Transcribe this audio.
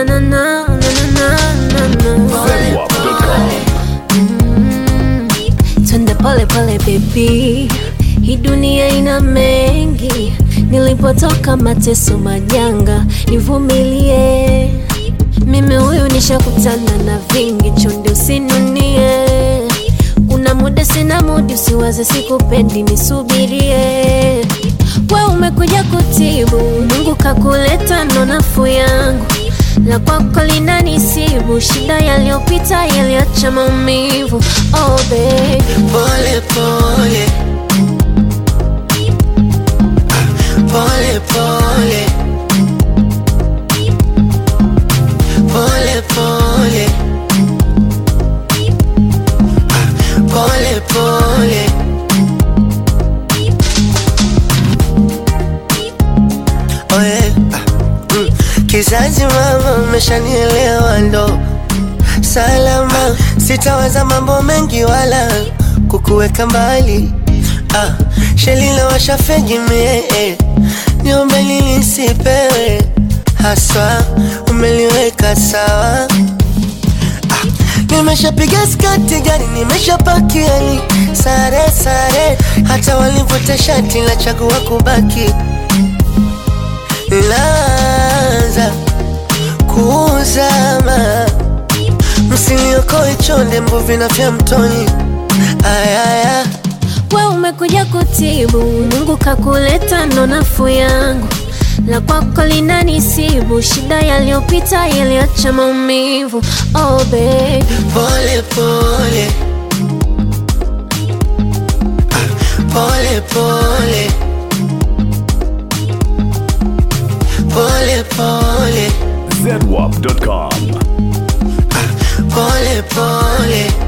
na na na na na na na Zedwap.com. Twende pole pole baby, hii dunia ina mengi. Nilipotoka mateso majanga, nivumilie. Mimi huyu nishakutana na vingi, chonde usinunie. Kuna muda sina mudi, usiwaze sikupendi, nisubirie. We umekuja kutibu, Mungu kakuleta, ndo nafuu yangu la kwako linanisibu, shida yaliyopita yaliacha maumivu. Oh baby, Pole pole Pole pole Pole pole Pole pole Oh yeah. Mm. Kizazi mama umeshanielewa ndo salama, sitawaza mambo mengi wala kukuweka mbali. Ah, shelila washafegi mie eh. niombe nilisipewe haswa, umeliweka sawa. Ah, nimeshapiga skati gari, nimeshapakia ni sare sare, hata walivuta shati la chagua kubaki laza kuzama msiliokoe chonde mbuvi na vya mtoni ayaya we umekuja kutibu, Mungu kakuleta, ndo nafuu yangu. La kwako linanisibu, shida yaliyopita yaliacha maumivu. Oh baby, pole pole Ah, pole pole pole pole Zedwap.com. pole pole